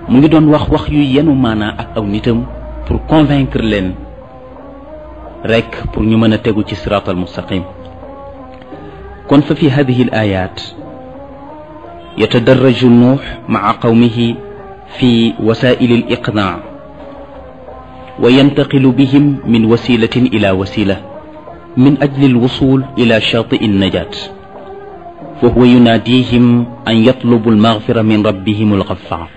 mu ngi doon wax wax yu yenu maanaa ak aw nitam pour convaincre leen rek pour ñu mën a tegu ci siraat al mustaqim kon fa fi hadihi al ayat yatadarraju nuux maa qawmihi fi wasaili al iqnaa wa yantaqilu bihim min wasilatin ila wasila min ajli al wusul ila shaatii al najat fa huwa yunaadihim an yatlubu al maghfira min rabbihim al ghaffar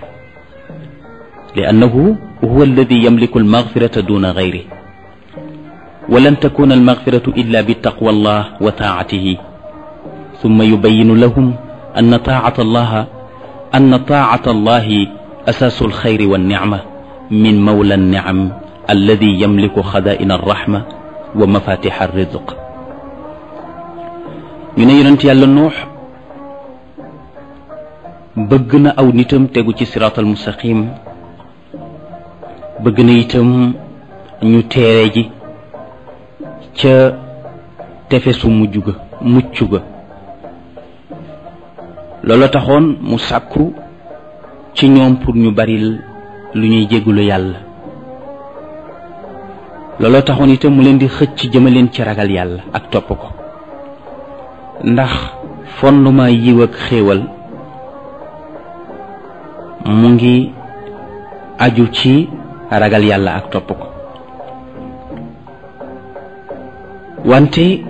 لأنه هو الذي يملك المغفرة دون غيره ولن تكون المغفرة إلا بتقوى الله وطاعته ثم يبين لهم أن طاعة الله أن طاعة الله أساس الخير والنعمة من مولى النعم الذي يملك خزائن الرحمة ومفاتيح الرزق ñu ne yonent yàlla nuux bëgg na aw nitam tegu ci siraatal mustaqim bëgg na itam ñu teere ji ca tefesu mujj ga mucc ga loola taxoon mu sàkku ci ñoom pour ñu baril lu ñuy jéggulu yàlla loola taxoon itam mu leen di xëcc jëmaleen ci ragal yàlla ak topp ko ndax fondement yiw ak xéewal mu ngi aju ci ragal yàlla ak topp ko wante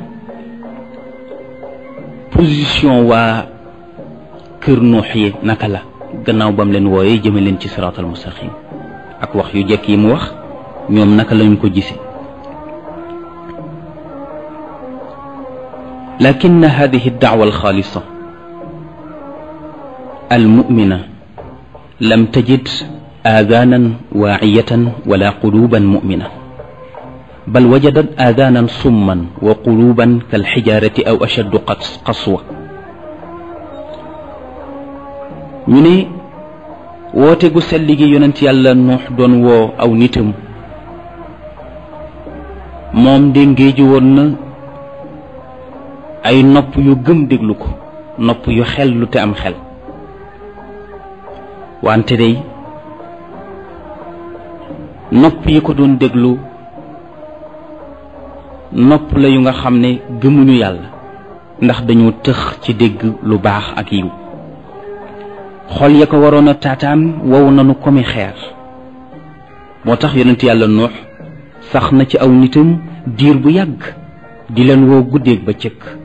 position waa kër nuux yi naka la gannaaw bam leen wooyee jëme leen ci siraatal mustaqim ak wax yu jekk yi mu wax ñoom naka lañu ko gise lakin hadihi dacwa alxaalisa almumina lam tajid آذانا واعية ولا قلوبا مؤمنة بل وجدت آذانا صما وقلوبا كالحجارة أو أشد قسوة ñu ne woote gu sell gi yonent yàlla nuux doon woo aw nitam moom de ngéeju woon na ay nopp yu gëm déglu ko nopp yu xel lu te am xel wante day nopp yi ko doon déglu nopp la yu nga xam ne gëmuñu yàlla ndax dañoo tëx ci dégg lu baax ak yiw xol ya ko waroon a taataan wow nanu komi xeer moo tax yonent yàlla nuux sax na ci aw nitam diir bu yàgg di leen woo guddeeg ba cëkk